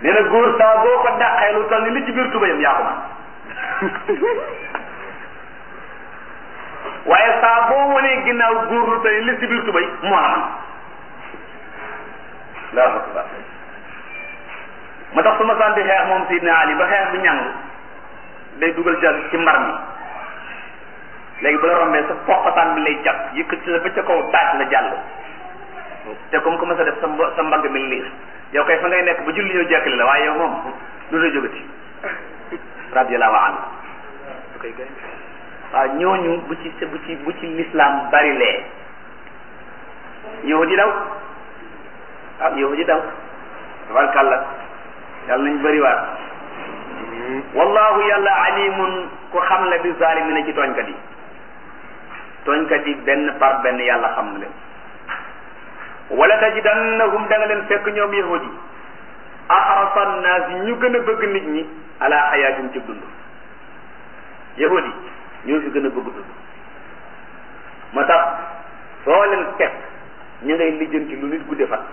nee na góor saa boo ko dàqee lu toll ni li ci biir tubayam yaa ko man waaye saa boo wanee ginnaaw góor lu toll ni li ci biir tubay moo la man allahu akbar ma tax su ma santi xeex moom Sidna Ali ba xeex bi ñàng day dugal ca ci mbar mi léegi bu la rombee sa poqataan bi lay jàpp yëkkati la ba ca kaw taaj la jàll te comme que ma sa def sa mbo sa mbagg mi liir yow kay fa ngay nekk ba julli ñëw jekkali la waaye yow moom lu la jógati radiyallahu anhu waaw ñooñu bu ci bu ci bu ci l'islam bari lee yahudi daw waaw yahudi daw tabarkàlla yàlla nañ bëri waat wallahu yàlla alimun ku xam la bi zalimina ci tooñkat yi tooñkat yi benn par benn yàlla xam na leen wala tajidannahum da nga leen fekk ñoom yahudi ahrasa annaas yi ñu gën a bëgg nit ñi ala xayaatin ci dund yahudi ñoo fi gën a bëgg dund moo tax foo leen fekk ñu ngay lijjanti lu nit gudde fan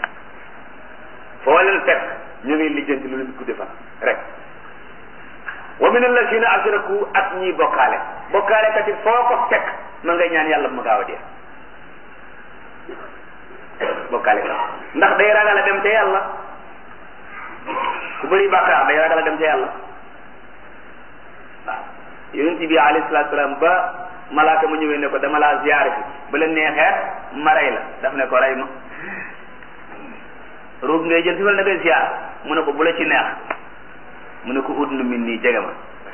foo leen fekk ñu ngay lijjanti lu nit gudde fan rek wa min allazina ashraku ak ñiy bokkaale bokkaale kat it foo ko fekk ma ngay ñaan yàlla bu ma gaaw a dee bokkaale kat ndax day ragal a dem ca yàlla ku bëri bàkkaar day ragal a dem ca yàlla waaw yonent bi alayhi salaatu salaam ba malaaka ma ñëwee ne ko dama laa ziyaare fi ba la neexeet ma rey la daf ne ko rey ma ruug ngay jël si wala da ngay ziyaar mu ne ko bu la ci neex mu ne ko ut nu min nii jege ma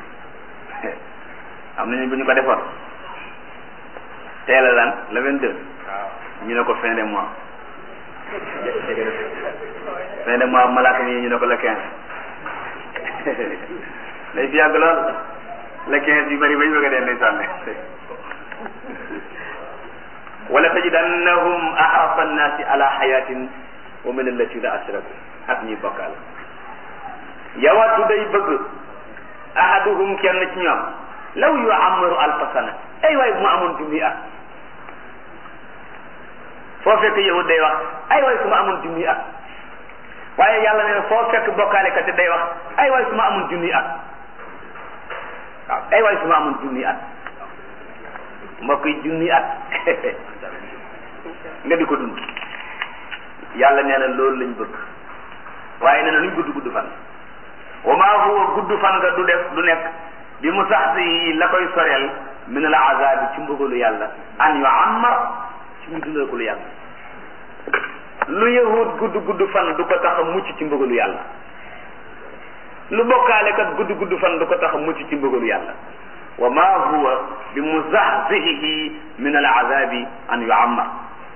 am nañu bu ñu ko defoon teel a lan le vingt deux ñu ne ko fin de mois fin de mois malaaka mi ñu ne ko le quinze day fi yàgg lool le quinze yu bëri ba ñu bëgg a dee ndeysaan wala tajidannahum ahrasa annaasi ala hayatin wa min alladina ashraku ak ñuy bokkaal yawaddu day bëgg ahaduhum kenn ci ñoom law yu amaru alfa sana ay waay bu ma amoon junni at foo fekk yahud day wax ay waay su ma amoon junni at waaye yàlla nee na foo fekk bokkaale kat day wax ay waay su ma amoon junni at waaw ay waay su ma amoon junni at mbokk yi junni at nga di ko dund yàlla nee na loolu lañ bëgg waaye nee na luñ gudd gudd fan wa maa huwa gudd fan nga du def du nekk bi mu sax si la koy soreel min al azabi ci mbugalu yàlla an yu ammar ci mu dundal ko lu yàlla lu yahud gudd gudd fan du ko tax a mucc ci mbugalu yàlla lu bokkaale kat gudd gudd fan du ko tax a mucc ci mbugalu yàlla wa ma huwa bi muzahzihihi min al azabi an yu ammar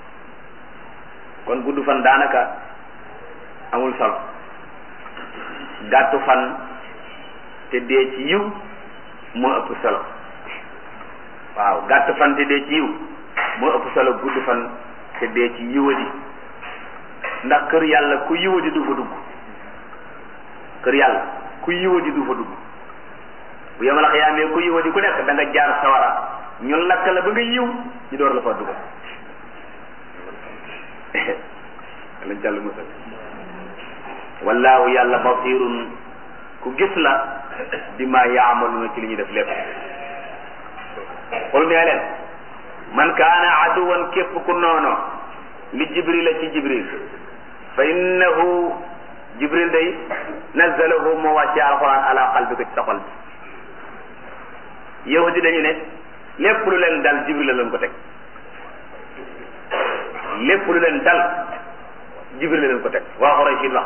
kon gudd fan daanaka amul solo gàttu fan te dee ci yiw moo ëpp solo waaw gàtt fan te dee ci yiw moo ëpp solo gudd fan te dee ci yiwadi ndax kër yàlla ku yiwadi du fa dugg kër yàlla ku yiwadi du fa dugg bu yemal xiyaamee ku yiwadi ku nekk da nga jaar sawara ñu lakk la ba nga yiw ñu door la fa dugg lañ jàll musal wallaahu yàlla basirun ku gis la bi ma yaamaluna ci li ñuy def lépp xul nee leen man kaana aduwan képp ku noono li jibril ci jibril fa innahu jibril day nazzalahu moo wàcce alquran ala qalbika ci sa xol bi yahudi dañu ne lépp lu leen dal jibril la leen ko teg lépp lu leen dal jibril la leen ko teg waa xoroy siin wax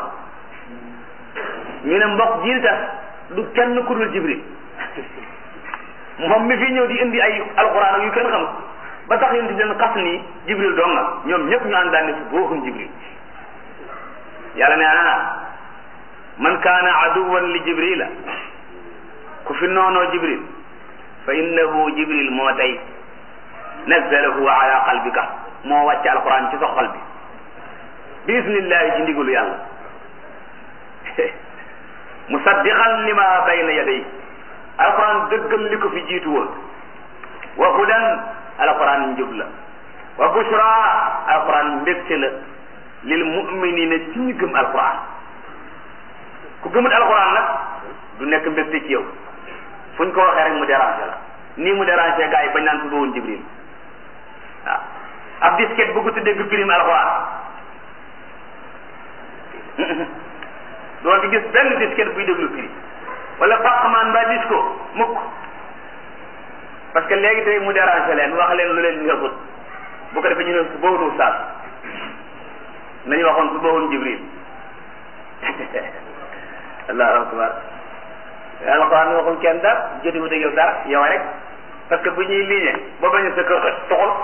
ñu ne mbokk jiil tax du kenn ku dul jibril moom mi fi ñëw di indi ay alquran ak yu kenn xam ba tax yéen di leen xas ni jibril dong nga ñoom ñëpp ñu àndaan ne fi booxum jibril yàlla ne ah man kaana aduwan li jibrila ku fi noonoo jibril fa innahu jibril moo tey nazzalahu ala qalbika moo wàcce alquran ci sa xol bi bismillahi ci ndigalu yàlla musaddiqan lima bayna yaday alquran dëggal li ko fi jiitu woon wa hudan alquran njub la wa bushra alquran mbégte la lil muminina ci ñu gëm alquran gëmut alxuraan nag du nekk mbégte ci yow fu ñu ko waxee rek mu déranger la nii mu déranger gars yi bañ naan tudd woon jibril waaw ab disquette bëgg tuddee gu firim alxuraan doo fi gis benn disquette buy déglu firi wala fàqmaan mbaa disco mukk parce que léegi tey mu déranger leen wax leen lu leen ñëwut bu ko defee ñu ne su boobu ustaas nañu waxoon su boobu jibril allahu akbar alxuraan waxul kenn dara jotiwut ak yow dara yow rek parce que bu ñuy liggéey boo bañ a sa kër tuxul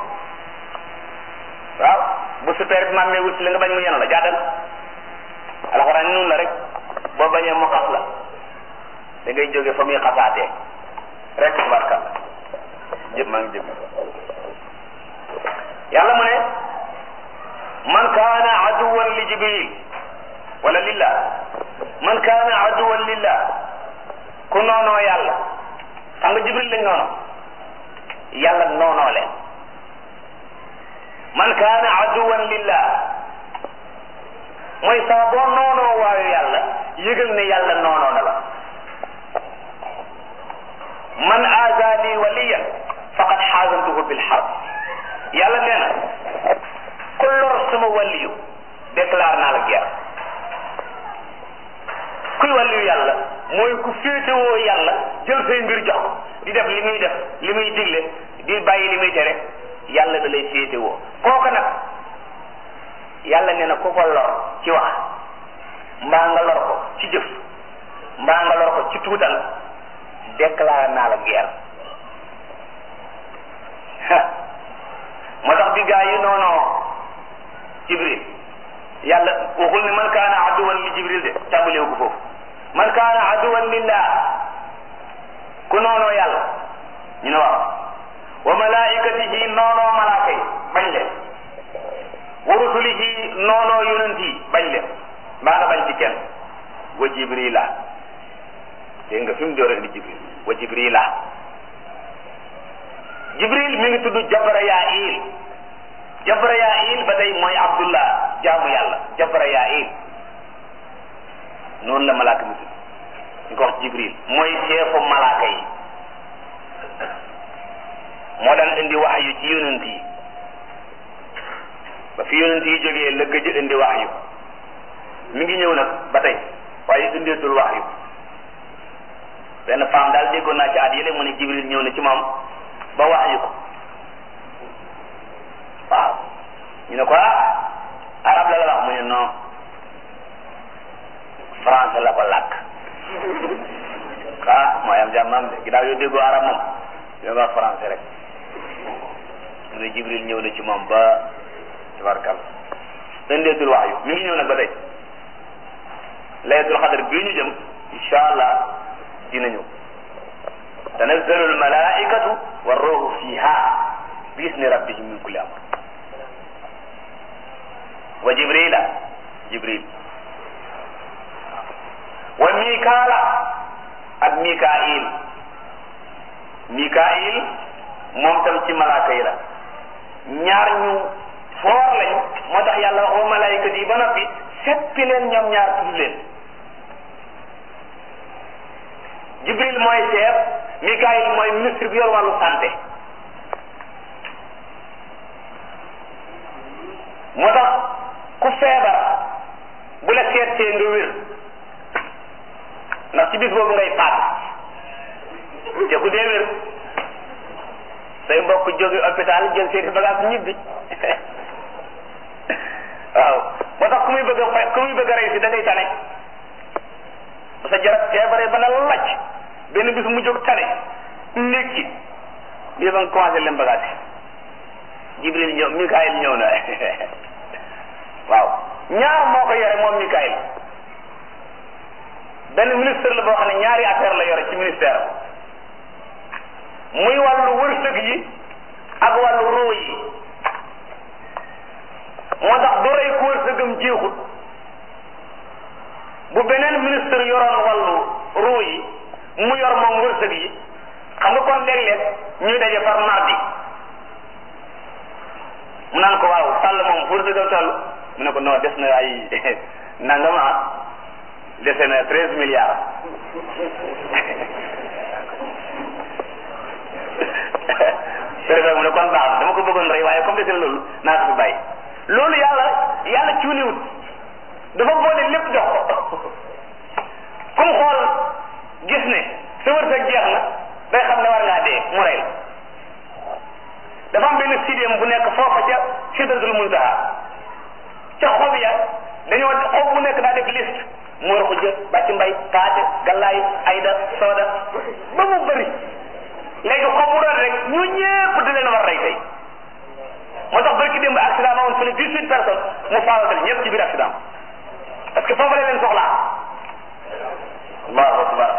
waaw bu super maam mee wut si la nga bañ mu yenu la jaatal alxuraan noonu la rek boo bañee mu xas la da ngay jóge fa muy xasaatee rek tubarkal jëpp maa ngi jëm yàlla mu ne man kaana aduwan li jibril wala lillah man kaana aduwan lillah ku noonoo yàlla xam nga jibril lañ noono yàlla noonoo leen man kaana aduwan lillah mooy saa boo noonoo waayu yàlla yëgal ne yàlla noonoo na la man aazani waliyan faqad xaasantuhu bil harb yàlla nee na ku lor sama waliyu déclare naa la guerre kuy waliyu yàlla mooy ku féetewoo yàlla jël say mbir jox ko di def li muy def li muy digle di bàyyi li muy tere yàlla da lay féetewoo kooku nag yàlla nee na ku ko lor ci wax mbaa nga lor ko ci jëf mbaa nga lor ko ci tuutal déclaré naa la guerre moo tax bi gaa yi noonoo jibril yàlla waxul ne man kaana aduwan li jibril de tàmbalewu ko foofu man kaana aduwan lillah ku noonoo yàlla ñu ne waaw wa malaikatihi noonoo malaaka yi bañ leen wa rusulihi noonoo yonent yi bañ leen mbaa nga bañ ci kenn wa jibrila dégg nga fi mu door indi jibril wa jibrila jibril mi ngi tudd jabrayail jabrayail ba tey mooy abdullah jaamu yàlla jabrayail noonu la malaaka mi tudd ñu ko wax jibril mooy chefu malaaka yi moo daan indi wax yu ci yonent yi ba fi yonent yi jógee la gëj indi wax yu mi ngi ñëw nag ba tey waaye indeetul wax yu benn femme daal déggoon naa ci at yële mu ne jibril ñëw na ci moom ba wax yu ko waaw ñu ne ko ah arab la la wax mu ne non français la ko làkk ah mooy am jàmmam de ginnaaw yow déggoo arab moom yow nga wax français rek mu ne jibril ñëw na ci moom ba tabarkal indeetul wax yu mi ngi ñëw nag ba tey laylatul xadar bii ñu jëm incha allah dina ñëw tanazzalu almalaikatu wa ruuhu fiha bi isni rabbihim min kulli amr wa jibrila jibril wa mikaala ak mikail mikail moom tam ci malaaka yi la ñaar ñu foor lañ moo tax yàlla wax wa malaikat yi ba noppi seppi leen ñoom ñaar tudd leen jibril mooy chef mikail mooy ministre bi yor wàllu santé moo tax ku feebar bu la seetsee nga wér ndax ci bis boobu ngay faat te ku dee wér say mbokk jóge hôpital jël seeni bagage ñibbi waaw moo tax ku muy bëgg a fay ku muy bëgg a rey si da ngay tane ba sa jarab feebaree ba na lacc benn bis mu jóg tane ndékki bii ba nga commencé leen bagage jibril ñëw mikaayil ñëw na waaw ñaar moo ko yore moom mikaayil benn ministre la boo xam ne ñaari affaire la yore ci ministère muy wàllu wërsëg yi ak wàllu ruu yi moo tax du rey ku wërsëgam jeexut bu beneen ministre yoroon wàllu ruu yi mu yor moom wërsëg yi xam nga kon léeg-léeg ñuy daje par mardi mu naan ko waaw sàll moom wërsëgam toll mu ne ko non des na ay nangama dese na treize milliards préfet mu ne kon baax na dama ko bëggoon rey waaye comme dese na loolu naa ko fi bàyyi loolu yàlla yàlla cuuniwut dafa boole lépp jox ko kum xool gis ne sa wërsëg jeex na day xam ne war ngaa dee mu rey la dafa am benn sidéem bu nekk foofa ca sidratul muntaha ca xob ya dañoo xob bu nekk daa def liste moor ko jë bàcc mbay paate gallaay ayda sooda ba mu bëri léegi xob bu doon rek ñu ñëpp di leen war rey tey moo tax barki démb accident ma woon fële dix huit personnes mu faagatal ñëpp ci biir accident parce que foofu la leen soxlaa allahu akbar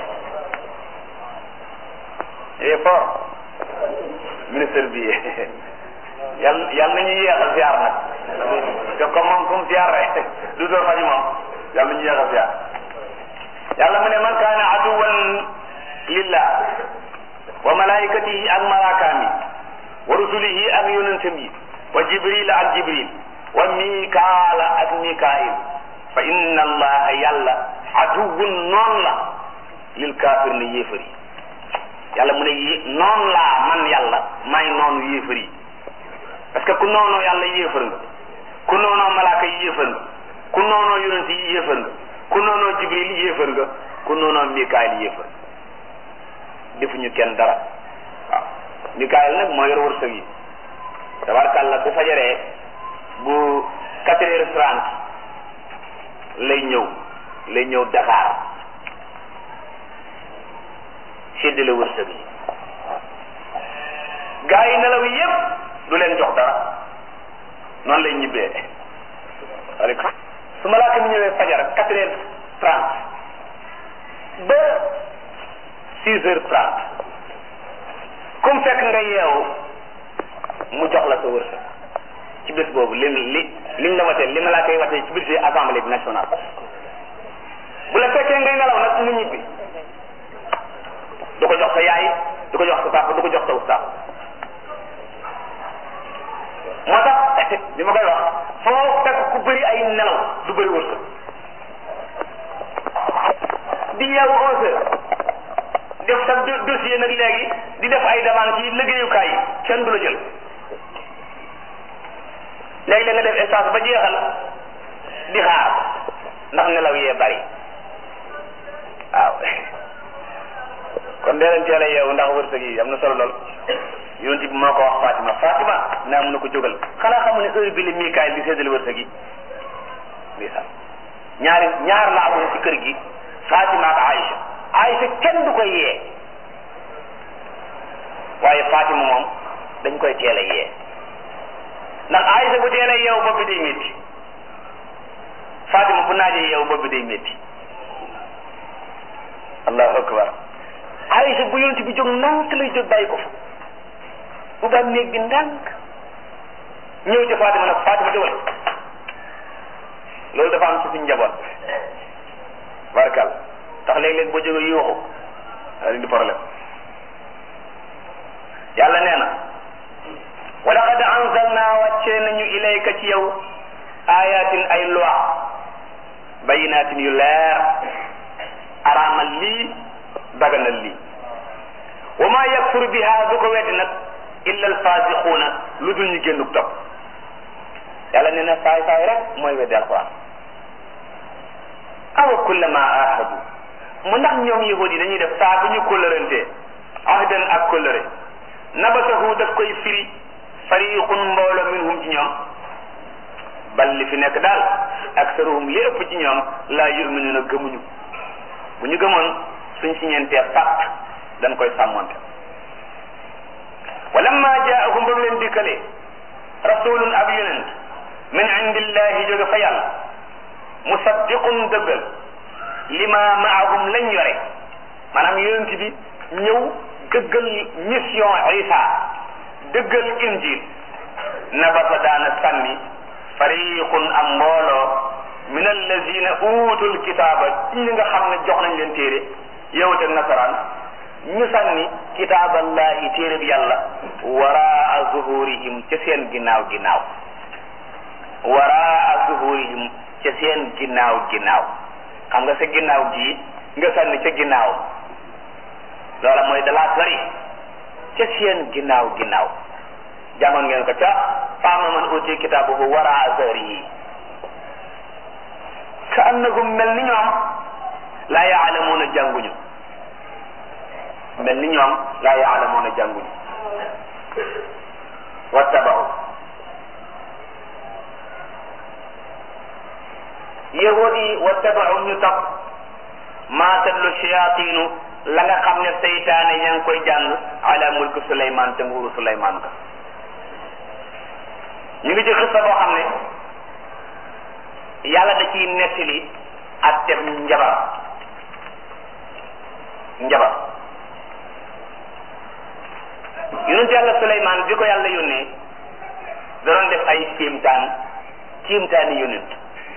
et fort ministre bi yàlla yàlla nañu yéexal ziar nag te comme moom comme ziar rek du door faji moom yàlla nañu yéexal ziar yàlla mu ne man kaana aduwan lillah wa malaikatihi ak malaakaam yi wa rusulihi ak yonentam yi wa jibril ak jibril wa mikaala ak mikail fa inna allaha yàlla aduwun noon la lil kaafir ne yéefar yi yàlla mu ne yé noon laa man yàlla may noonu yéefar yi parce que ku noonoo yàlla yéefar nga ku noonoo malaaka yi yéefar nga ku noonoo yonent yi yéefar nga ku noonoo jibril yéefar nga ku noonoo mikaayil yéefar defuñu kenn dara waaw mikaayil nag moo yor wërsëg yi tabarkàlla bu fajaree bu quatre heures trente lay ñëw lay ñëw Dakar séddale wërsëg yi gaa yi nelaw yépp du leen jox dara noonu lay ñibbee waaleykum su malaaka mi ñëwee fajar quatre heures trente ba six heures trente comme fekk nga yeewu mu jox la sa wërsëg ci bés boobu li li liñ la watee li malaaka yi watee ci biir assemblée bi nationale bu la fekkee ngay nelaw nag mu ñibbi du ko jox sa yaay du ko jox sa papa du ko jox sa ustaas moo tax li ma koy wax foo fekk ku bëri ay nelaw du bëri wërsëg di yeewu onze heures def sa dossier nag léegi di def ay demande ci liggéeyukaay yi kenn du la jël léegi la nga def stage ba jeexal di xaar ndax nelaw yee bari waaw kon dee leen teel a yeewu ndax wërsëg yi am na solo lool yonent bi moo ko wax Fatima Fatima naa mun na ko jógal xanaa xamu ne heure bi la Mikaayil di séddale wërsëg yi lii sax ñaari ñaar la amoon ci kër gi Fatima ak Aïcha Aïcha kenn du koy yee waaye Fatima moom dañ koy teel a yee ndax Aïcha bu teel a yeewu bopp bi day métti Fatima bu naajee yeewu bopp bi day métti allahu akbar Aïcha bu yonent bi jóg ndànk lay jóg bàyyi ko fa bu ba néeg bi ndànk ñëw ci Fatima nag Fatima jógal loolu dafa am ci suñu njaboot barkal tax léeg-léeg boo jógee yuuxu daa leen di problème yàlla nee na wa laqad anzalna wàccee nañu ilayka ci yow ayatin ay loi bayinatin yu leer araamal lii daganal lii wa ma yakfur biha du ko weddi nag illa alfasixuuna lu dul ñu génnuk topp yàlla nee na saay saay rek mooy weddi alquran awa kullama ahadu mu ndax ñoom yahud yi dañuy def saa bu ñu kóllërantee ahdan ak kóllëre nabasahu daf koy firi fariqun mbooloo minhum ci ñoom bal li fi nekk daal aksaruhum li ëpp ci ñoom laa yuminuuna gëmuñu bu ñu gëmoon suñ si ñeentee pacte dañ koy sàmmonte walamma jaahum ba mu leen dikkalee rasulun ab yonent min indillahi jóge fa yàlla musaddiqun dëggal lima maahum lañ yore maanaam yonent bi ñëw dëggal mission isa dëggal injil nabasa daana sànni fariqun am mbooloo min allazina utul kitaaba ci ñi nga xam ne jox nañ leen téere yawut ak nasaraan ñu sànni kitaaballahi téere bi yàlla waraa zuhurihim ca seen ginnaaw ginnaaw waraa zuhurihim ca seen ginnaaw ginnaaw xam nga sa ginnaaw gii nga sànni ca ginnaaw loola mooy dalaa sori ca seen ginnaaw ginnaaw jàngoon ngeen ko ca faama man uti kitaabuhu waraa zahrihi ka annahum mel ni ñoom laa yaalamuuna jànguñu mel ni ñoom laa yaalamuuna jànguñu wattabau yahud yi wattabau ñu topp maa tatlu shayaatinu la nga xam ne seytaane ña ngi koy jàng ala mulki Suleymaan te nguuru Suleymaan ka ñu ngi ci xissa boo xam ne yàlla da ciy nettali ak tem njabar njabar yonent yàlla Suleymaan bi ko yàlla yónnee da doon def ay kiimtaan kiimtaani yonent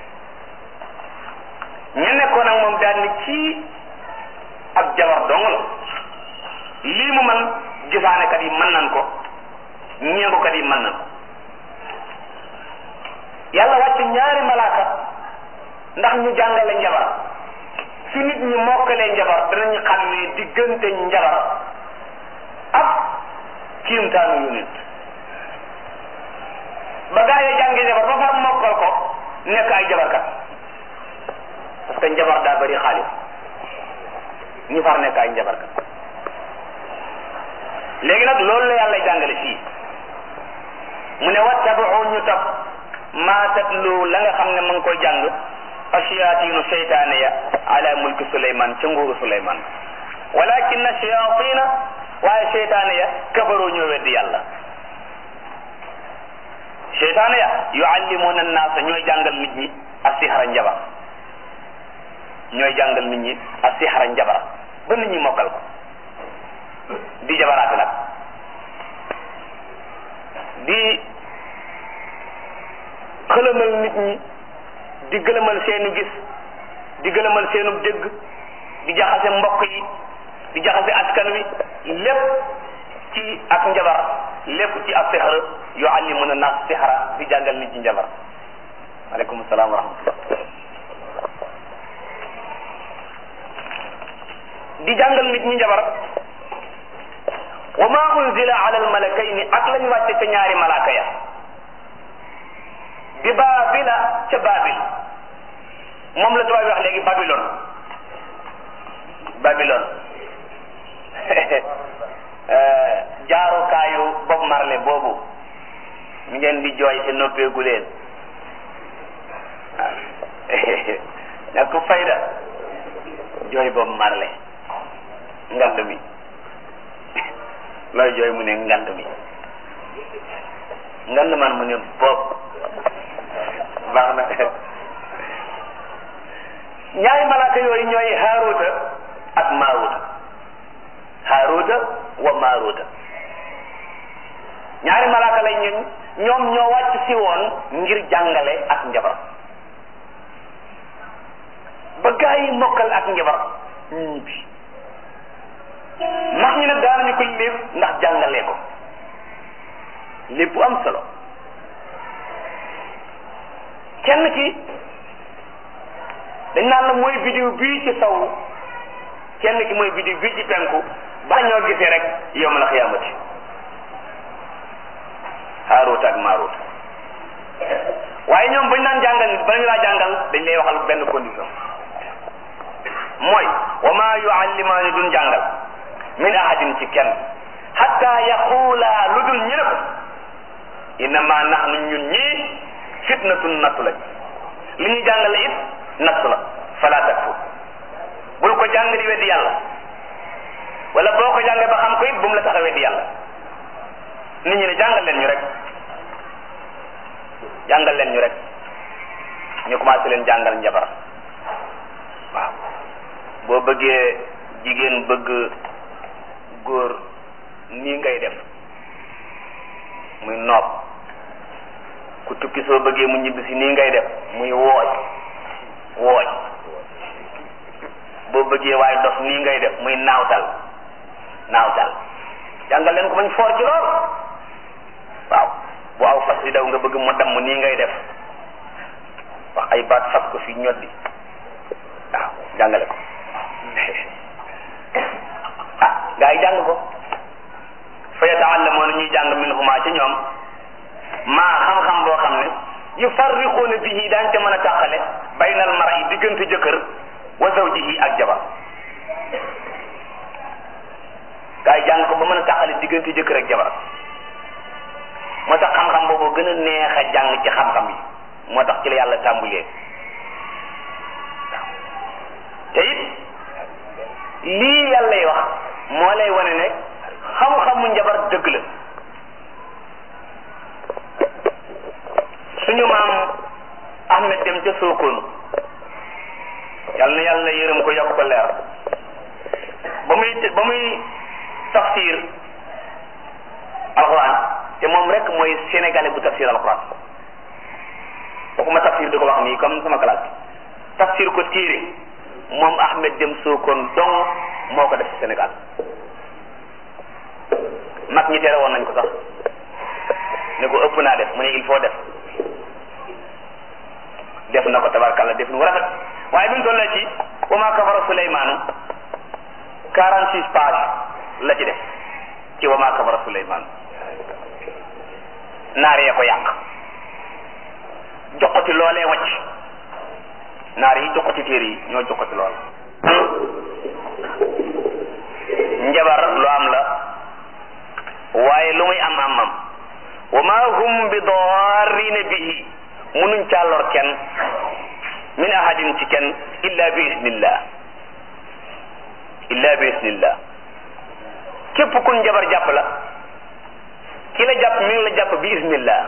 ñu nekkoon ak moom daal ni kii ab jabar dong la lii mu man gisaanekat yi mën nan ko ñeengukat yi mën nan ko yàlla wàcc ñaari malaaka ndax ñu jàngale njabar su nit ñi mokkalee njabar danañu xam ne diggante njabar ak kiimtaanu yonent ba gaa yi jàngi njabar ba far mokkal ko nekk ay jabarkat parce que njabar daa bari xaalis ñu far nekk ay njabarkat léegi nag loolu la yàlla jàngale fii mu ne wattabuu ñu topp maa tatlu la nga xam ne ma ngi koy jàng ashayaatinu seytaane ya ala mulki suleyman ca nguuru suleyman walakin shayatina waaye seytaane ya kafaru ñoo weddi yàlla seytaane ya yuallimuna annaasa ñooy jàngal nit ñi asihara njabar ñooy jàngal nit ñi asihara njabar ba nit ñi mokkal ko di jabaraate nag di xëlëmal nit ñi di gëlëmal seenu gis di gëlëmal seenu dégg di jaxase mbokk yi di jaxase askan wi lépp ci ak njabar lépp ci ak sixar yuallimuna nas sixara di jàngal nit ñi njabar aleykum salaam wa rahmatullah di jàngal nit ñi njabar wa ma unzila ala almalakayni ak lañ wàcce ca ñaari malaaka ya bi baabila ca baabil moom la tubaab wax léegi babilon babilon jaarukaayu Bob Marley boobu mi ngeen di jooy te noppeegu leen waaw ñàkk fayda jooy Bob Marley ngand mi looy jooy mu ne ngand mi ngand man mu ne bopp baax na ñaari malaaka yooyu ñooy haaruta ak maaruta haaruta wa maaruta ñaari malaaka lay ñun ñoom ñoo wàcc si woon ngir jàngale ak njabar ba gaa yi mokkal ak njabar ñu ñibbi mag ñi nag daanañu ko lépp ndax jàngalee ko lépp bu am solo kenn ki dañ naan la mooy bidiw bii ci saw kenn ki mooy bidiw bii ci penku ba ñoo gisee rek yowmal xiyaamati Haarut ak Maarut waaye ñoom bañ naan jàngal nit ba ñu laa jàngal dañ lay waxal benn condition mooy wa maa yuallimaani duñ jàngal min ahadin ci kenn hatta yaquula lu dul ñu ne ko innama nahnu ñun ñii fitnatun nattu lañ li ñuy jàngale it nattu la fala takfur bul ko jàng di weddi yàlla wala boo ko jàngee ba xam ko it bu mu la tax a weddi yàlla nit ñi ne jàngal leen ñu rek jàngal leen ñu rek ñu commencé leen jàngal njabar waaw boo bëggee jigéen bëgg góor nii ngay def muy noob ku tukki soo bëggee mu ñibbisi nii ngay def muy wooj wooj boo bëggee waaye dof nii ngay def muy naawtal naawtal jàngal leen ko bañ foor ci lool waaw bu aw fas di daw nga bëgg mu damm nii ngay def wax ay baat fas ko fi ñoddi waaw jàngale ko ah gaa yi jàng ko fa yataallamuuna ñuy jàng minhuma ci ñoom maa xam-xam boo xam ne yufarriquuna bihi daañ ca mën a tàqale baynal mar'i diggante jëkkër wa zawjihi ak jabar gaa yi jàng ko ba mën a tàqale diggante jëkkër ak jabar moo tax xam-xam boobu gën a neex a jàng ci xam-xam yi moo tax ci la yàlla tàmbulee te it lii yàllay wax moo lay wane ne xam-xamu njabar dëgg la suñu maam Ahmed dem ca Sokone yàlla na yàlla yërëm ko yokk ko leer ba muy ba muy tafsir alxuraan te moom rek mooy sénégalais bu tafsir alxuraan waxuma tafsir di ko wax nii comme sama classe bi tafsir ko téere moom Ahmed dem Sokone dong moo ko def ci Sénégal mag ñi tere woon nañ ko sax ne ko ëpp naa def mu ne il faut def def na ko tabarkalla def nu rafet waaye bi mu tollee ci wa maa kafara Suleymaanu quarante six pages la ci def ci wa maa kafara Suleymaanu naar yee ko yàq joxoti loolee wacc naar yi joxoti téere yi ñoo joxoti lool njabar lu am la waaye lu muy am am am wa ma hum bi darrina bihi munuñ caa lor kenn min ahadin ci kenn illa bi isnillah illa bi isnillah képp ku njabar jàpp la ki la jàpp mi ngi la jàpp bi isnillah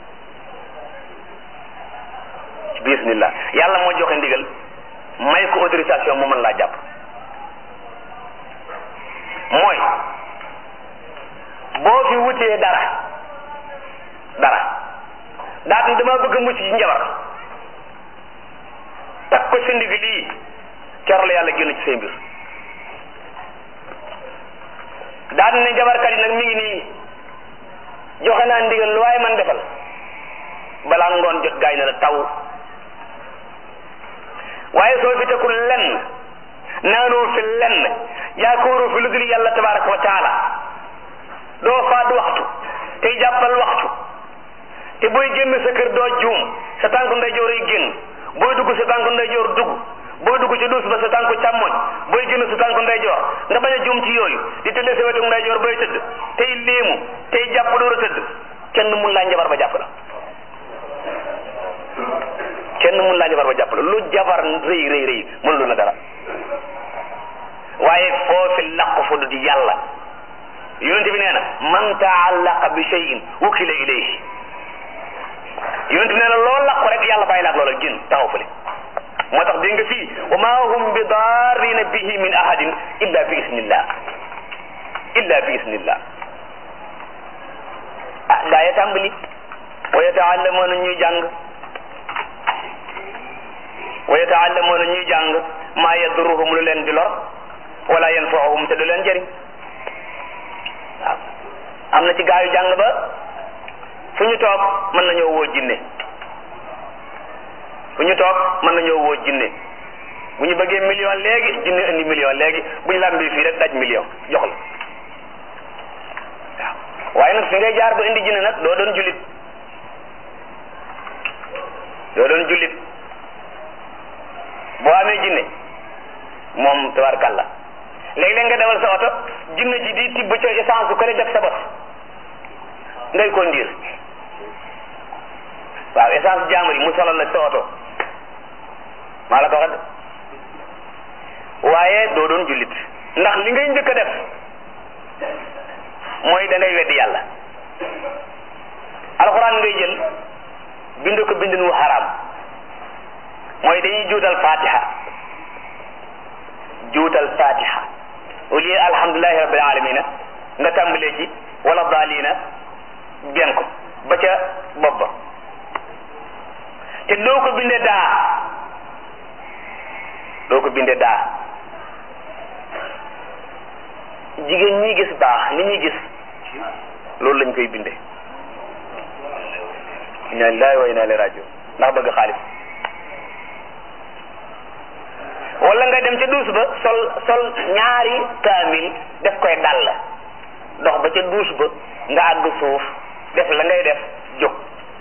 bi isnillah yàlla moo joxe ndigal may ko autorisation mu mën laa jàpp mooy boo fi wutee dara dara daat ni dama bëgg a mucc ci njabar takk ko sa ndig lii keroog la yàlla génn ci say mbir daat ne njabarkat yi nag mi ngi nii joxe naa ndigal lu waaye man defal balaa ngoon jot gaay na la taw waaye soo fi tekkul lenn naanoo fi lenn yaakaaroo fi lu dul yàlla tabaraka wa taala doo faat waxtu tey jàppal waxtu te booy génn sa kër doo juum sa tànku ndeyjoor ay génn booy dugg sa tànku ndeyjoor dugg booy dugg ci duus ba sa tànku càmmoñ booy génn sa tànku ndeyjoor nga bañ a juum ci yooyu di tëddee sa wetu ndeyjoor booy tëdd tey léemu tey jàpp door a tëdd kenn mun laa njabar ba jàpp la kenn mun laa jabar ba jàpp la lu jabar rëy rëy rëy mën lu na dara waaye foofi laq fu du yàlla yonente bi nee na man taallaqa bi shay'in wukila ilayhi yonente bi nee na loolu laq rek yàlla bàyyi laak loola gën taxaw fële moo tax dégg nga fii wa ma hum bi darrina bihi min ahadin illa bi isnillah illa bi isnillah ah gaa ya tàmbali wa yataallamuuna ñuy jàng wa yataallamuuna ñuy jàng maa yadurruhum lu leen di lor wala yanfa'uhum te du leen jëriñ waaw am na ci gaa yu jàng ba fu ñu toog mën nañoo woo jinne fu ñu toog mën nañoo woo jinne bu ñu bëggee million léegi jinne indi million léegi bu ñu làmbi fii rek daj million jox la waaw waaye nag fi ngay jaar ba indi jinne nag doo doon jullit doo doon jullit boo amee jinne moom tabarkàlla léeg-léeg nga dawal sa oto jinne ji di tibb ca essence bu ko def sa bos ngay ko ndiir waaw essence jaamur yi mu solal la sa oto maa la ko wax waaye doo doon jullit ndax li ngay njëkk a def mooy da ngay weddi yàlla alxuraan ngay jël bind ko bindin wu xaraam mooy dañuy juutal fatiha juutal fatiha au lieu alhamdulilahi rabbil alamina nga tàmbalee ci wala daalina bien ko ba ca bopp ba te doo ko bindee daa doo ko bindee daa jigéen ñi gis baax ni ñuy gis loolu lañ koy bindee inna lillahi wa inna ilayhi rajiun ndax bëgg xaalis wala nga dem ca duus ba sol sol ñaari kaamil def koy dàll dox ba ca duus ba nga àgg suuf def la ngay def jóg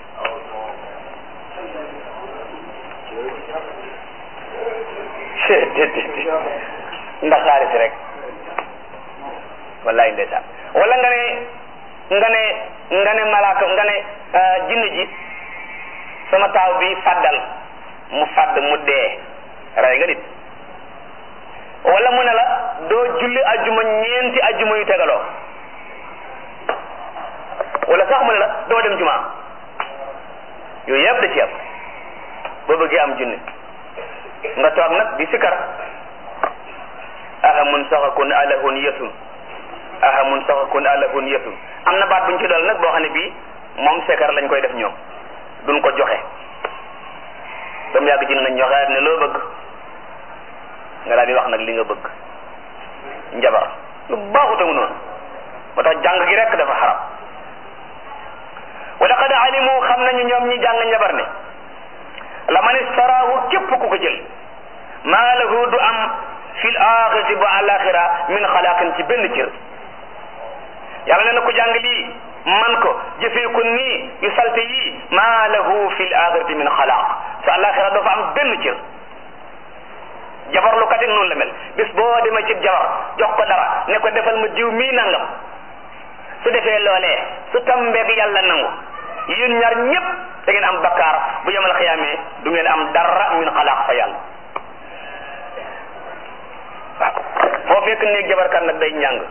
ndax xaalis rek wallaay ndeysaan wala nga ne nga ne nga ne malaaka nga ne jinne ji sama taaw bi fàddal mu fàdd mu dee rey nga nit wala mu ne la doo julli ajjuma ñeenti ajjuma yu tegaloo wala sax mu ne la doo dem juma yooyu yëpp da ci am boo bëggee am junni nga toog nag di sikar ahamun saxakun alahun yesun ahamun saxakun alahun yesun am na baat buñ ci dool nag boo xam ne bii moom sikar lañ koy def ñoom duñ ko joxe ba mu yàgg ci nañ joxe ne loo bëgg nga daal di wax nag li nga bëgg njabar lu baaxuta mu noonu moo tax jàng gi rek dafa xaram wa laqad alimu xam nañu ñoom ñi jàng njabar ne la man istaraahu képp ku ko jël maa lahu du am fil axirati bu alaxira min xalaaqin ci benn cër yàlla nee na ko jàng lii man ko jëfee ko nii yu salte yii maa lahu fil axirati min xalaaq sa alaxira doo fa am benn cër jabar lu katin noonu la mel bis boo demee ci jabar jox ko dara ne ko defal ma diw mii nangam su defee loolee su tambeeg yàlla nangu yéen ñaar ñëpp da ngeen am bakkaar bu yemal xiyaamee du ngeen am dara min xalaaq fa yàlla waaw foo fekk néeg jabarkat nag day njàng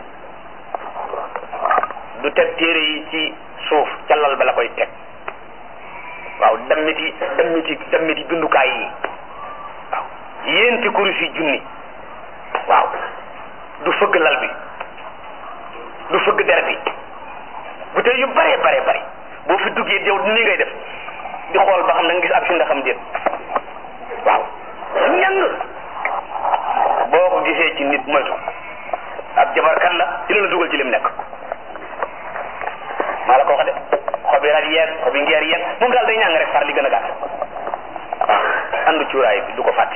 du teg téere yi ci suuf ca lal ba la koy teg waaw dammiti dammiti dammiti bindukaay yi waaw yéenti kurus yi junni waaw du fëgg lal bi du fëgg der bi bu tey yu bare bare bare boo fi duggee yow nii ngay def di xool ba xam da nga gis ab si ndaxam déet waaw ñang boo ko gisee ci nit moytu ab jabarkat la dina la dugal ci lim nekk maa la ko wax de xobi rat yeeg xobi ngeer yeeg moom daal day ñàng rek far li gën a gàtt waaw andu cuuraay bi du ko fàtte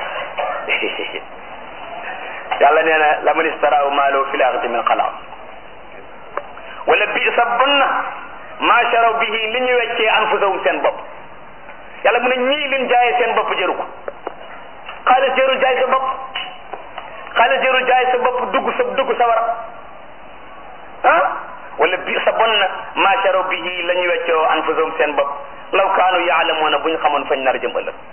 yàlla nee na la man istaraaw maalo fi laaxati min xalaq wala bi sa bon na maa sharaw bihi li ñu weccee anfusahum seen bopp yàlla mu ne ñii liñ jaayee seen bopp jëru ko xaalis jërul jaay sa bopp xaalis jërul jaay sa bopp dugg sa dugg sa war ah wala bi sa bon na maa sharaw bihi la ñu weccoo anfusahum seen bopp law kaanu yaalamuuna bu ñu xamoon fañ nar a jëm ëllëg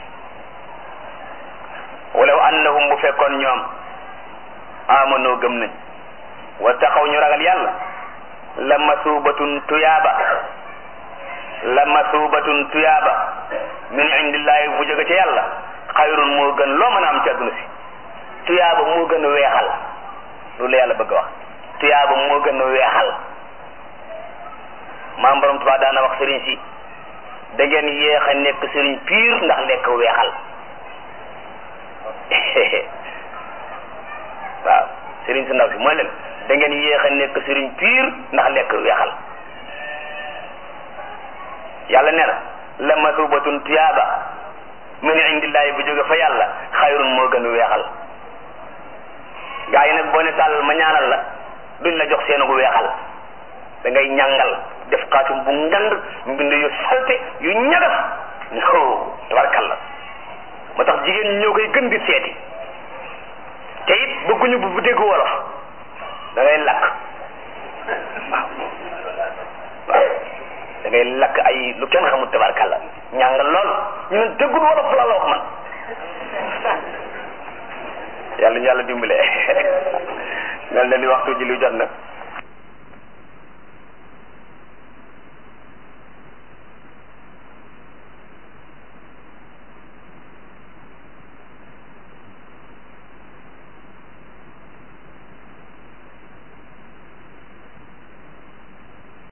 walaw annahum bu fekkoon ñoom amanoo gëm nañ wa taxaw ñu ragal yàlla la masubatun tuyaaba la masubatun tuyaaba min indillahi bu jóge ca yàlla xayrun moo gën loo mën a am ci àdduna si tuyaaba moo gën a weexal loolu la yàlla bëgg a wax tuyaaba moo gën a weexal maam borom tubaab daana wax sëriñ si da ngeen yéex a nekk sëriñ piir ndax lekk weexal waaw sëriñ si ndaw si mooy leen da ngeen yéex a nekk sëriñ piir ndax lekk weexal yàlla nee na la masubatun tuyaaba min indillahi bu jóge fa yàlla xayrun moo gën a weexal gaa yi nag boo ne tàllal ma ñaanal la duñ la jox seenu weexal da ngay ñàngal def xaatum bu ngand mbind yu salte yu ñagas no tabarkalla moo tax jigéen ñi ñoo koy gën di seeti te it bëgguñu bu dégg wolof da ngay lakk waaw waaw da ngay lakk ay lu kenn xamul tabarkalla ñàngal lool ñu ne déggul wolof la la wax man yàlla ñu yàlla dimbale mel na ni waxtu ji lu jot na